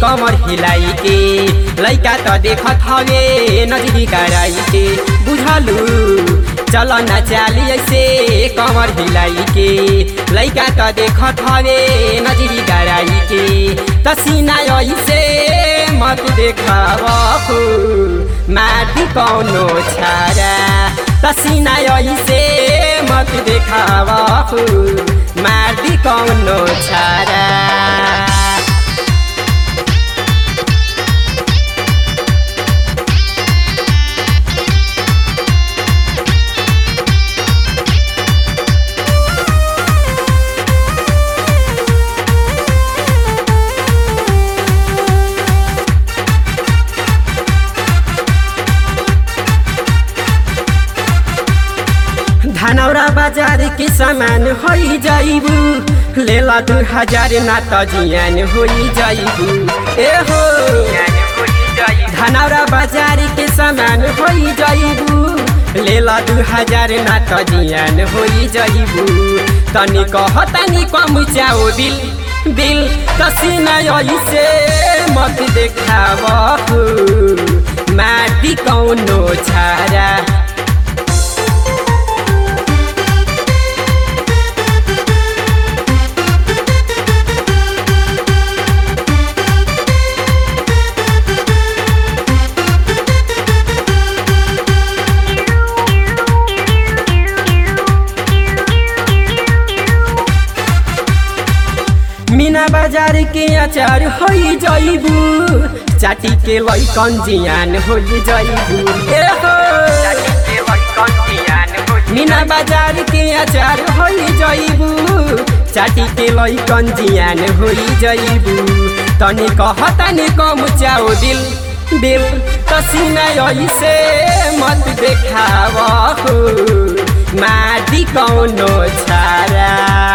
कमर हिलाई के लैका त देखत हवे नजरी गराई के बुझलू चल न चाली ऐसे कमर हिलाई के लैका त देखत हवे नजरी गराई के तसिना ऐसे मत देखाव माटी कौनो छारा तसिना ऐसे मत देखाव माटी कौनो छारा धनौरा बाजार के सामान होइ जाइबू लेला दू हजार ना त जियान होइ जाइबू ए हो धनौरा बाजार के सामान होइ जाइबू लेला दू हजार ना त जियान होइ जाइबू तनी कह तनी कम चाओ बिल बिल तसिना ऐसे मत देखाव माटी कौनो छारा मीना बाजार के अचार हो जाइबू चाटी के लैकन जियान हो जाइबू ए हो मीना बाजार के अचार हो जाइबू चाटी के लैकन जियान हो जाइबू तनी कह तनी कम चाओ दिल दिल तसिना ऐसे मत देखाव माटी कौनो छारा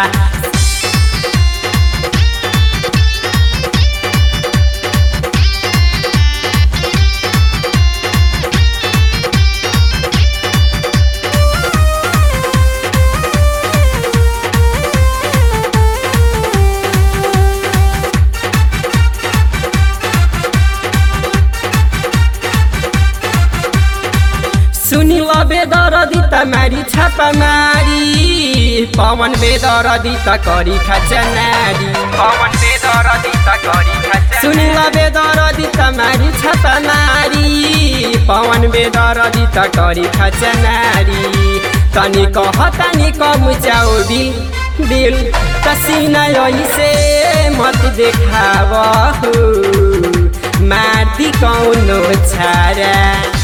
सुनिल बेदरदी त मारी छापा मारी पवन बेदरदी त करी खचनारी पवन बेदरदी त करी सुनिल बेदरदी त मारी छापा मारी पवन बेदरदी त करी खचनारी तनी कह तनी कम चाओ दिल दिल तसिना ऐसे मत देखाव माटी कौनो छारा